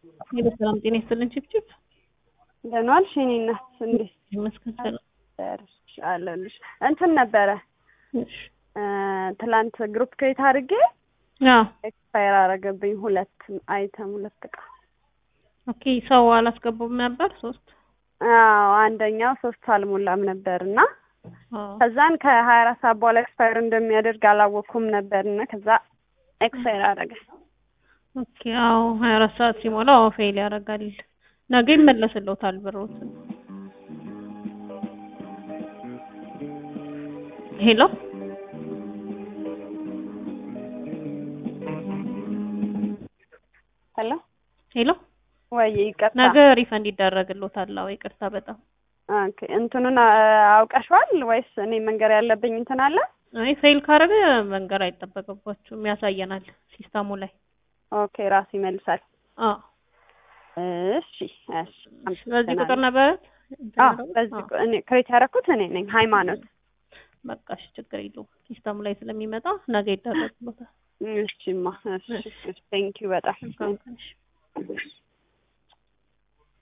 ሄሎ ሰላም ጤና ይስጥልን ችብችብ እንደምን ዋልሽ የእኔ እናት እንዴት ይመስገን ሰላም ደርሽ አለሁልሽ እንትን ነበረ እሺ ትላንት ግሩፕ ክሬት አድርጌ አዎ ኤክስፓየር አረገብኝ ሁለት አይተም ሁለት እቃ ኦኬ ሰው አላስገቡም ነበር ሶስት አዎ አንደኛው ሶስት አልሞላም ነበር እና አዎ ከዛን ከሀያ አራት ሰዓት በኋላ ኤክስፓየር እንደሚያደርግ አላወቅኩም ነበር እና ከዛ ኤክስፓየር አደረገ ኦኬ አዎ ሀያ አራት ሰዓት ሲሞላ አዎ ፌል ያደርጋል ነገ ይመለስልዎታል ብሮት ሄሎ ሄሎ ሄሎ ወይ ይቅርታ ነገ ሪፈንድ ይደረግልዎታል አዎ ይቅርታ በጣም ኦኬ እንትኑን አ- አውቀሽዋል ወይስ እኔ መንገር ያለብኝ እንትን አለ አይ ፌል ካደረገ መንገር አይጠበቅባችሁም ያሳየናል ሲስተሙ ላይ ኦኬ ራሱ ይመልሳል አዎ እሺ እሺ በዚህ ቁጥር ነበረ አዎ በዚህ ቁ- እኔ ክሬት ያደረኩት እኔ ነኝ ሃይማኖት በቃ እሺ ችግር የለውም ሲስተሙ ላይ ስለሚመጣ ነገ ይደረግልዎታል እሺማ እሺ ቴንኪው በጣም መልካም ቀን እሺ